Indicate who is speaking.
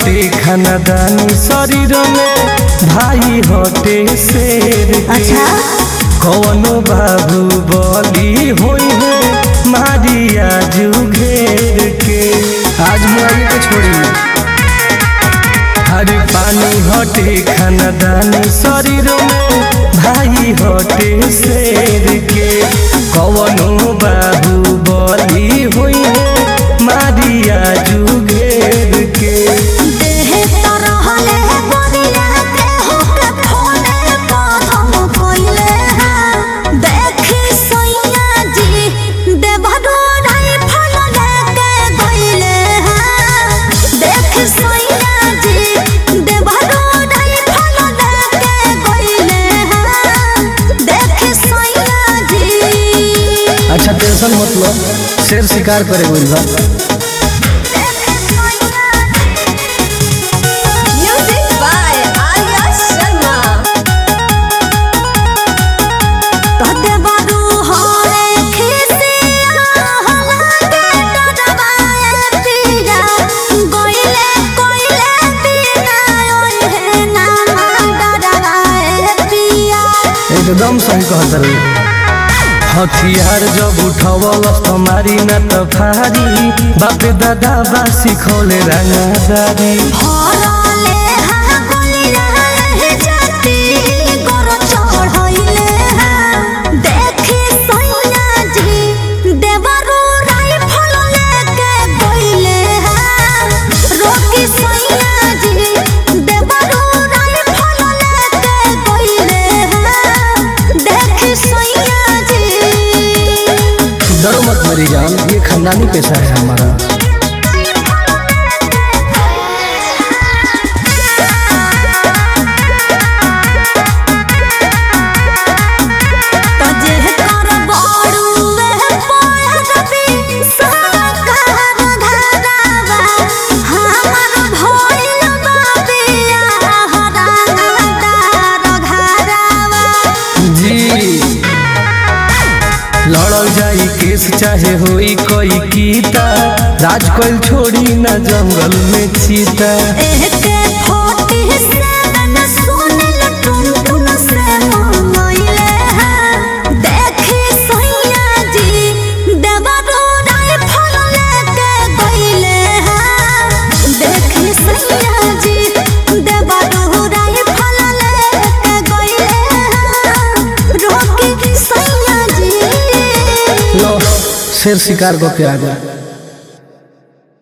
Speaker 1: हटे खानदानी शरीर में भाई हटे शेर के
Speaker 2: अच्छा
Speaker 1: कौनो बाबू बली होई है मारिया जू घेर के आज मुआई के छोड़ी हरे पानी हटे खानदानी शरीर में भाई हटे शेर के कौनो बाबू बली होई है मारिया जू घेर के
Speaker 2: देह तरहले बनिया देह के फोने कदम कोइले हैं देखी सैया जी देवरो नहीं फल लेके गइले हैं देख सैया जी देवरो नहीं फल लेके गइले हैं देख सैया जी
Speaker 1: अच्छा टेंशन मत लो शेर शिकार करे बोल बा
Speaker 2: Music by Arya Sharma. तोते बारू होरे खिसिया हलाके डडबाए पिया गोइले कोइले पिया ओए हे नामा डडबाए पिया
Speaker 1: एकदम सही कहत रही हथियार जब उठवलस तुम्हारी न त फारी बापे दादा बा सिखौले रंगदारी
Speaker 2: हरले हा गोलिया हे जाती गोर चढ़इले हा देखी सैया जी देवरू राइफल लेके गइले हा रोकी सैया जी देवरू राइफल लेके गइले हा देखी सैया जी
Speaker 1: डरो मत मेरी जान ये खानदानी पेशा है हमारा
Speaker 2: तजे कर बड़ुए पोरबी साकार धरावा हमर भइल बाबिया हरानादार घरावा
Speaker 1: जी लड़ल जाई केस चाहे होई कोई कीता राज कोई छोड़ी न जंगल में चीता
Speaker 2: एहके फोटी से न सुनल टुन टुन से मोइले हैं देखी सैया जी देवरो राइफल लेके गइले हैं देखी सैया जी देवरो राइफल लेके गइले हैं रोकी सैया जी
Speaker 1: लो शेर शिकार को के आ गया